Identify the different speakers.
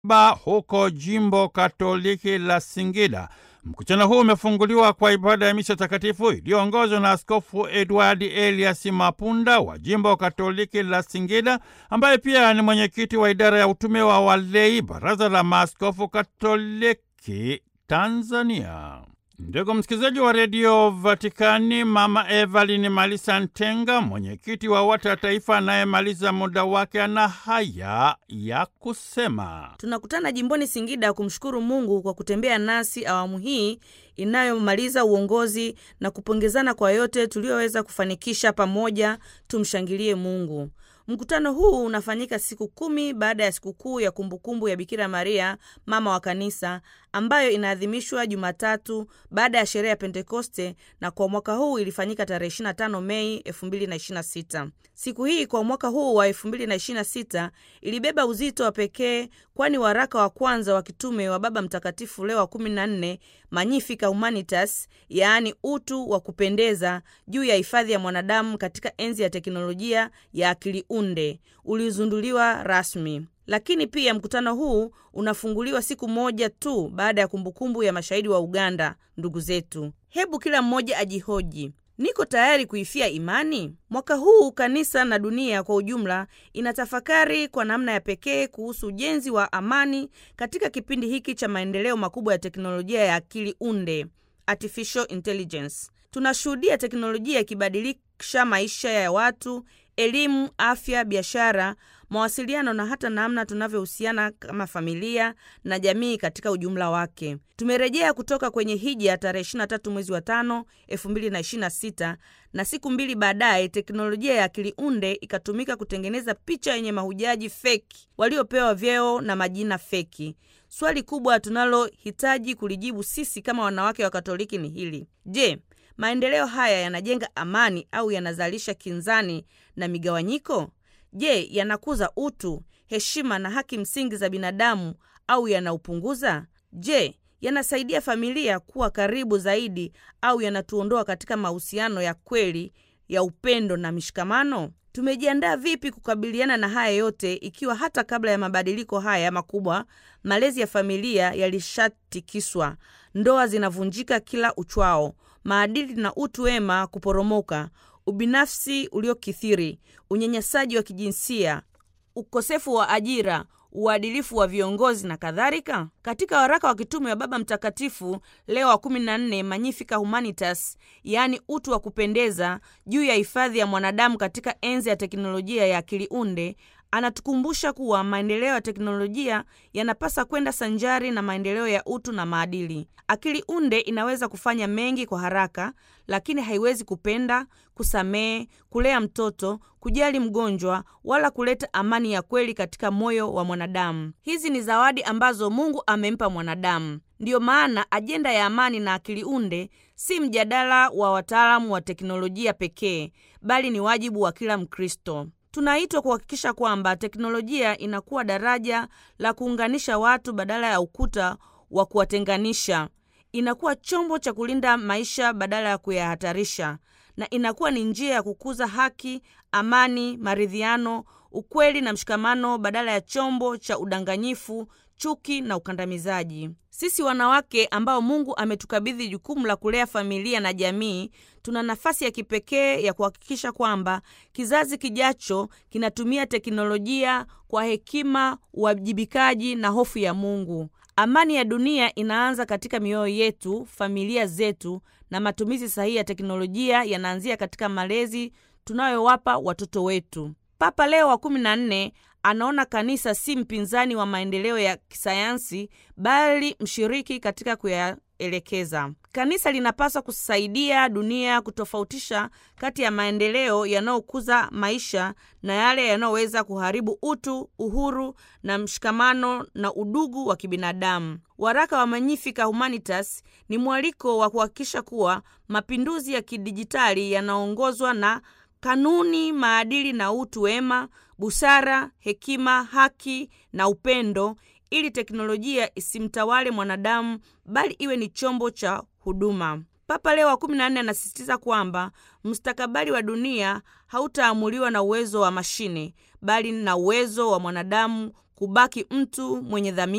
Speaker 1: ba huko jimbo Katoliki la Singida. Mkutano huu umefunguliwa kwa ibada ya misa takatifu iliyoongozwa na Askofu Edward Elias Mapunda wa jimbo Katoliki la Singida, ambaye pia ni mwenyekiti wa idara ya utume wa walei, Baraza la Maaskofu Katoliki Tanzania. Ndugu msikilizaji wa redio Vatikani, Mama Evelyn Malisa Ntenga, mwenyekiti wa WATA Taifa anayemaliza muda wake, ana haya ya kusema.
Speaker 2: Tunakutana jimboni Singida kumshukuru Mungu kwa kutembea nasi awamu hii inayomaliza uongozi na kupongezana kwa yote tuliyoweza kufanikisha pamoja. Tumshangilie Mungu. Mkutano huu unafanyika siku kumi baada ya sikukuu ya kumbukumbu ya Bikira Maria mama wa Kanisa, ambayo inaadhimishwa Jumatatu baada ya sherehe ya Pentekoste, na kwa mwaka huu ilifanyika tarehe 25 Mei 2026. Siku hii kwa mwaka huu wa 2026 ilibeba uzito wa pekee, kwani waraka wa kwanza wa kitume wa Baba Mtakatifu Leo wa 14 Magnificat Humanitas, yaani utu wa kupendeza, juu ya hifadhi ya mwanadamu katika enzi ya teknolojia ya akili unde ulizunduliwa rasmi. Lakini pia mkutano huu unafunguliwa siku moja tu baada ya kumbukumbu ya mashahidi wa Uganda, ndugu zetu. Hebu kila mmoja ajihoji, niko tayari kuifia imani? Mwaka huu kanisa na dunia kwa ujumla inatafakari kwa namna ya pekee kuhusu ujenzi wa amani katika kipindi hiki cha maendeleo makubwa ya teknolojia ya akili unde, artificial intelligence. Tunashuhudia teknolojia ikibadilisha maisha ya watu, elimu, afya, biashara, mawasiliano na hata namna tunavyohusiana kama familia na jamii katika ujumla wake. Tumerejea kutoka kwenye hija tarehe 23 mwezi wa tano 2026 na siku mbili baadaye teknolojia ya akili unde ikatumika kutengeneza picha yenye mahujaji feki waliopewa vyeo na majina feki. Swali kubwa tunalohitaji kulijibu sisi kama wanawake wa Katoliki ni hili: je, maendeleo haya yanajenga amani au yanazalisha kinzani na migawanyiko? Je, yanakuza utu, heshima na haki msingi za binadamu au yanaupunguza? Je, yanasaidia familia kuwa karibu zaidi au yanatuondoa katika mahusiano ya kweli ya upendo na mishikamano? Tumejiandaa vipi kukabiliana na haya yote, ikiwa hata kabla ya mabadiliko haya makubwa malezi ya familia yalishatikiswa, ndoa zinavunjika kila uchwao, maadili na utu wema kuporomoka, ubinafsi uliokithiri, unyanyasaji wa kijinsia, ukosefu wa ajira, uadilifu wa viongozi na kadhalika. Katika waraka wa kitume wa Baba Mtakatifu Leo wa 14 Magnificat Humanitas, yaani utu wa kupendeza, juu ya hifadhi ya mwanadamu katika enzi ya teknolojia ya akili unde anatukumbusha kuwa maendeleo ya teknolojia yanapasa kwenda sanjari na maendeleo ya utu na maadili. Akili unde inaweza kufanya mengi kwa haraka, lakini haiwezi kupenda, kusamehe, kulea mtoto, kujali mgonjwa, wala kuleta amani ya kweli katika moyo wa mwanadamu. Hizi ni zawadi ambazo Mungu amempa mwanadamu. Ndiyo maana ajenda ya amani na akili unde si mjadala wa wataalamu wa teknolojia pekee, bali ni wajibu wa kila Mkristo. Tunaitwa kuhakikisha kwamba teknolojia inakuwa daraja la kuunganisha watu badala ya ukuta wa kuwatenganisha. Inakuwa chombo cha kulinda maisha badala ya kuyahatarisha, na inakuwa ni njia ya kukuza haki, amani, maridhiano, ukweli na mshikamano badala ya chombo cha udanganyifu, chuki na ukandamizaji. Sisi wanawake ambao Mungu ametukabidhi jukumu la kulea familia na jamii, tuna nafasi ya kipekee ya kuhakikisha kwamba kizazi kijacho kinatumia teknolojia kwa hekima, uwajibikaji na hofu ya Mungu. Amani ya dunia inaanza katika mioyo yetu, familia zetu, na matumizi sahihi ya teknolojia yanaanzia katika malezi tunayowapa watoto wetu. Papa Leo wa kumi na nne anaona kanisa si mpinzani wa maendeleo ya kisayansi bali mshiriki katika kuyaelekeza. Kanisa linapaswa kusaidia dunia kutofautisha kati ya maendeleo yanayokuza maisha na yale yanayoweza kuharibu utu, uhuru na mshikamano na udugu wa kibinadamu. Waraka wa Magnificat Humanitas ni mwaliko wa kuhakikisha kuwa mapinduzi ya kidijitali yanaongozwa na kanuni, maadili na utu wema, busara, hekima, haki na upendo, ili teknolojia isimtawale mwanadamu bali iwe ni chombo cha huduma. Papa Leo wa 14 anasisitiza kwamba mustakabali wa dunia hautaamuliwa na uwezo wa mashine bali na uwezo wa mwanadamu kubaki mtu mwenye dhamiri